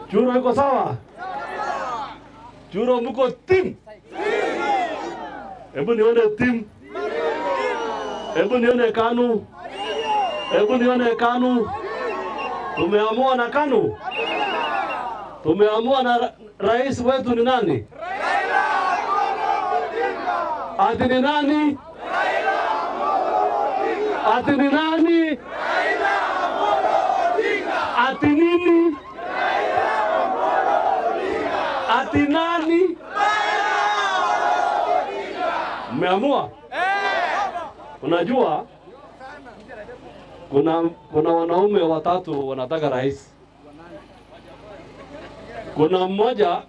Churo iko sawa? Churo mko tim? Hebu nione tim. Hebu nione KANU. Hebu nione KANU. Tumeamua na KANU. Tumeamua na ra rais wetu ni nani? Ati ni nani? Ati ni nani? Ati nini? Ati nani? Mmeamua? Unajua kuna kuna wanaume watatu wanataka rais. Kuna mmoja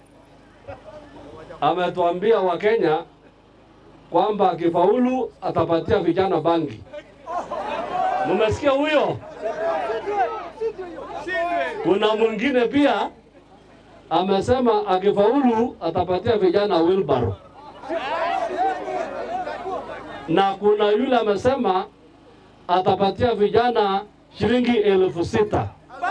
ametuambia Wakenya kwamba akifaulu atapatia vijana bangi. Mumesikia huyo? Kuna mwingine pia amesema akifaulu atapatia vijana wheelbarrow, na kuna yule amesema atapatia vijana shilingi elfu sita.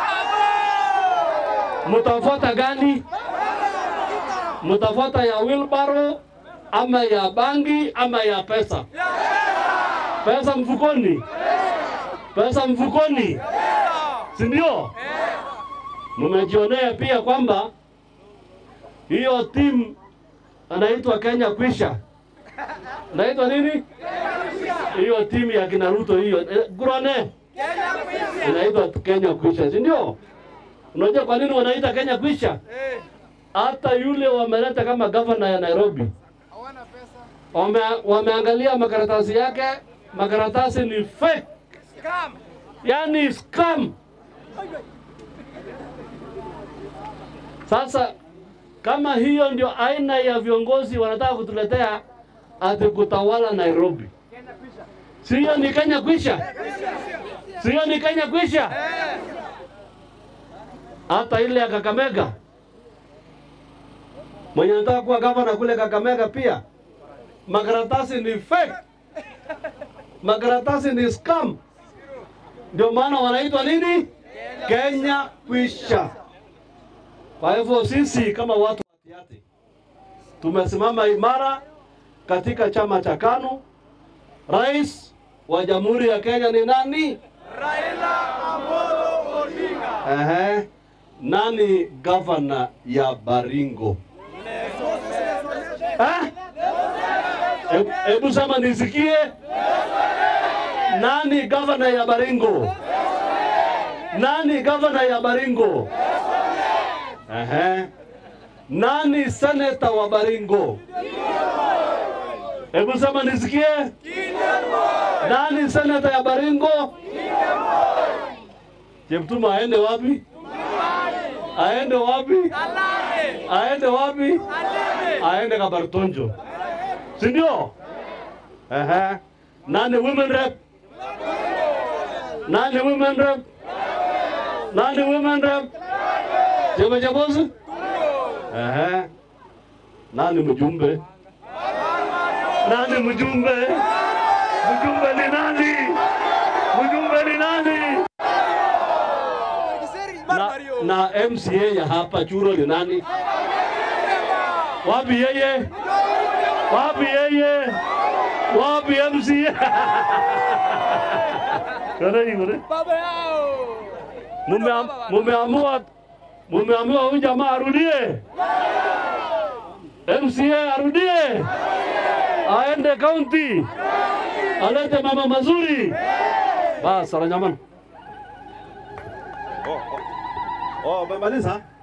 Mtafuata gani? Mtafuata ya wheelbarrow ama ya bangi ama ya pesa? Pesa mfukoni, pesa mfukoni, si ndio? Mmejionea pia kwamba hiyo timu anaitwa Kenya Kwisha, anaitwa nini hiyo timu ya kina Ruto hiyo eh, Gurone inaitwa Kenya Kwisha, si ndio? Unajua kwa nini wanaita Kenya Kwisha? Hata yule wameleta kama gavana ya Nairobi wame, wameangalia makaratasi yake, makaratasi ni fake, yani scam. Sasa kama hiyo ndio aina ya viongozi wanataka kutuletea ati kutawala Nairobi, si hiyo ni Kenya kwisha? Si hiyo ni Kenya kwisha? Hata ile ya Kakamega, mwenye anataka kuwa gavana kule Kakamega pia makaratasi ni fake, makaratasi ni scam. Ndio maana wanaitwa nini? Kenya kwisha. Kwa hivyo sisi kama watu wa Tiaty tumesimama imara katika chama cha KANU. Rais wa Jamhuri ya Kenya ni nani? Raila Amolo Odinga. Ehe. Nani gavana ya Baringo? Eh? Hebu- Hebu sema nisikie. Nani gavana ya Baringo? Nani gavana ya Baringo? Ehe. Nani seneta wa Baringo? Hebu sema nisikie. Nani seneta ya Baringo? Cheptuma aende wapi? Aende wapi? Alale. Aende wapi? Alale. Aende Kabartonjo, si ndio? Ehe. Nani women rep? Nani women rep? Nani women rep? Chama cha boss? Ehe. Nani mjumbe? Nani mjumbe? Mjumbe ni nani? Mjumbe ni nani? Na, na MCA ya hapa Churo ni nani? Wapi yeye? Wapi yeye? Wapi MCA? Kana hiyo Baba yao. Mumeam- Mumeamua mumeamua huyu jamaa arudie. MCA arudie. Aende county. Alete mama mazuri. Bas, Saranyaman. Oh, umemaliza?